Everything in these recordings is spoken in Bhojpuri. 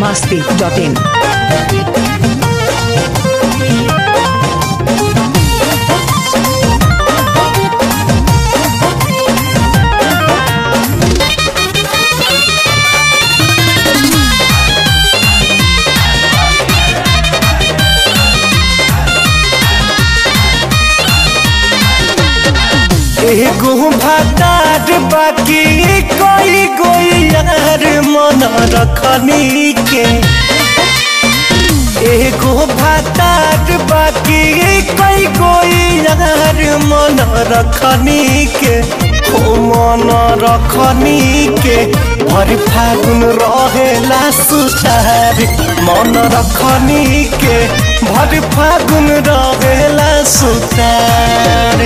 masti.in. एगो भातार बाकी कोई कोई यार मन रखनी के एगो भातार बाकी कोई कोई यार मन रखनी के हो मन रखनी के भर फागुन रहेला सुतार मन रखनी के भर फागुन रहेला सुतार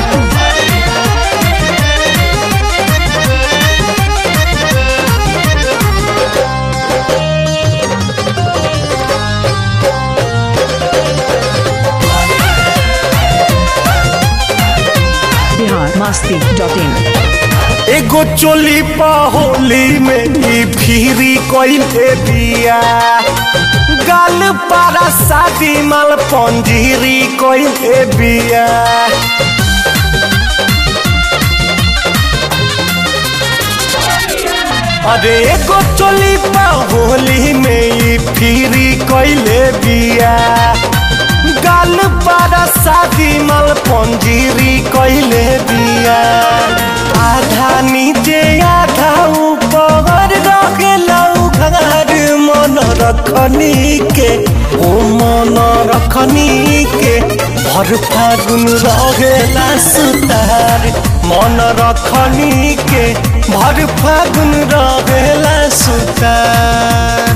Bihar masti.in. एगो चोली होली में ई फिरी कइले बिया गाल पारा शादी माल पंजीरी कइले बिया अरे एगो चोली होली में ई फिरी कइले बिया गाल पारा शादी माल पंजीरी कइले बिया आधा नीचे आधा ऊपर रखेला घर मन रखनी के ओ मन रखनी के भर फागुन रहेला सुतार मन रखनी के भर फागुन रहेला सुतार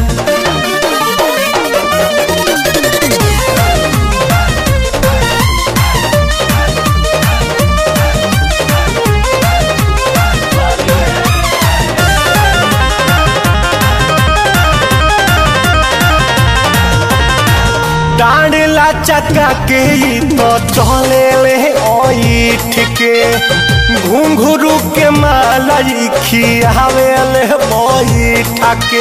डांडला चक्का के ई तो चले ले ओइठ के घुंघरू के माला ई खियावे ले बैठ के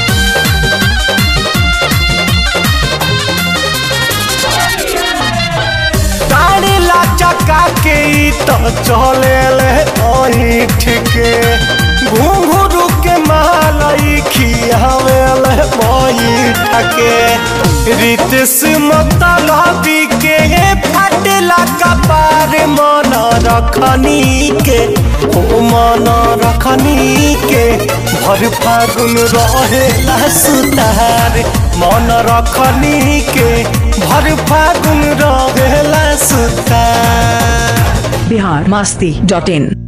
डांडला चक्का के ई तो चले ले ओइठ के घुंघरू के माला ई खियावे ले बैठ के रितस मतलबी के फटला कपार मन रखनी के ओ मन रखनी के भर फागुन रहेला सुतार मन रखनी के भर फागुन रहेला सुतार Bihar masti.in.